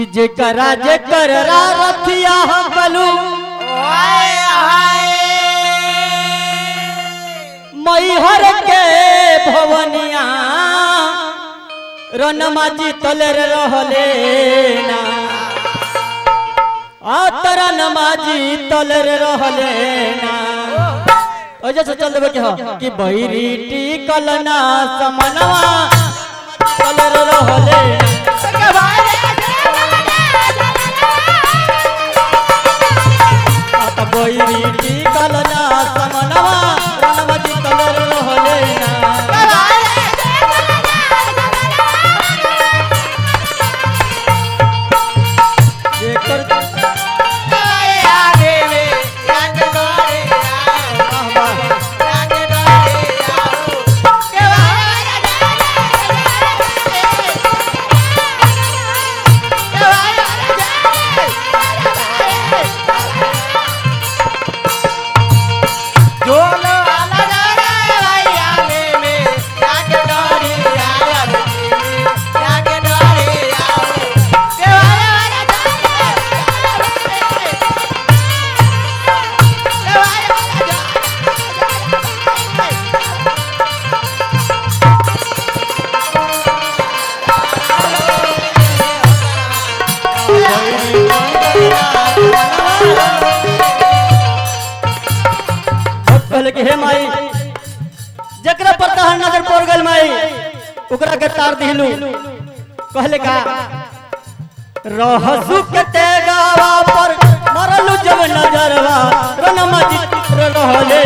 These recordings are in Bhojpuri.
जेकरा जेकर रथिया हकलू मैहर के भवनिया रनमा जीतल रहले ना आ तरा नमाजी तल रहले ना ओजे से चल देबे के ह कि बहिरी टिकल ना समनवा तल रहले ना आत बहिरी टिकल ना समनवा रनमा जीतल रहले ना जेकर कहले कि हे माई जकरा पर तहर नजर पड़ गल माई ओकरा के तार दिलू कहले का रहसु के ते गावा पर मरलू जब नजरवा रनमा चित्र रहले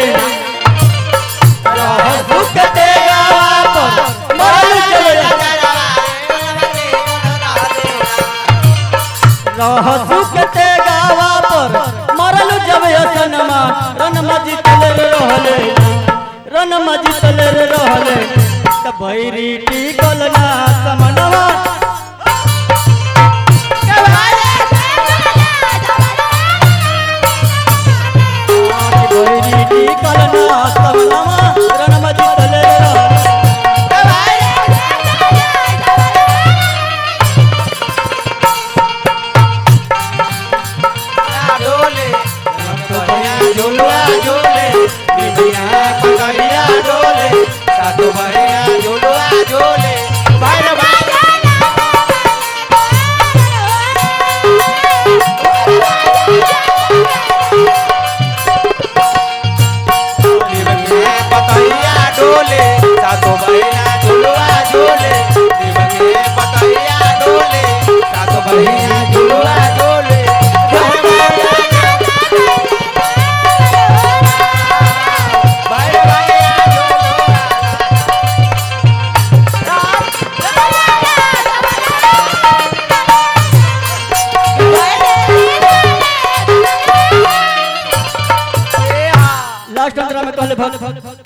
रहसु के ते गावा पर मरलू जब रहसु के ते गावा पर मरलू जब असनमा रनमा जितल रहले रनमा जितल रहले त भैरी टिकल ना समनवा भैरी टिकल ना समनवा रनमा जितल रहले झुलुआ झूले बिटिया पकड़िया डोले साधु भैया झुलुआ झूले भैर पतैया डोले साधु भैया झुलुआ झूले दिवंगे पतैया डोले साधु भैया झुलुआ झूले भैर भैया झुलुआ लास्ट अंतरा में कहले भक्त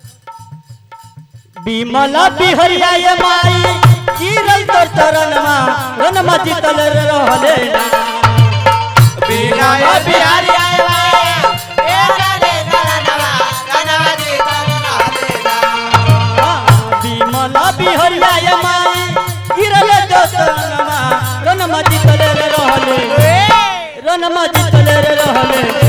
बिमला बिहरिया ये माई गिरल तोर चरणमा रनमा जितल रहले ना बिना बिहारी बिमला बिहरिया ये माई गिरल तोर चरणमा रनमा जितल रहले रनमा जितल रहले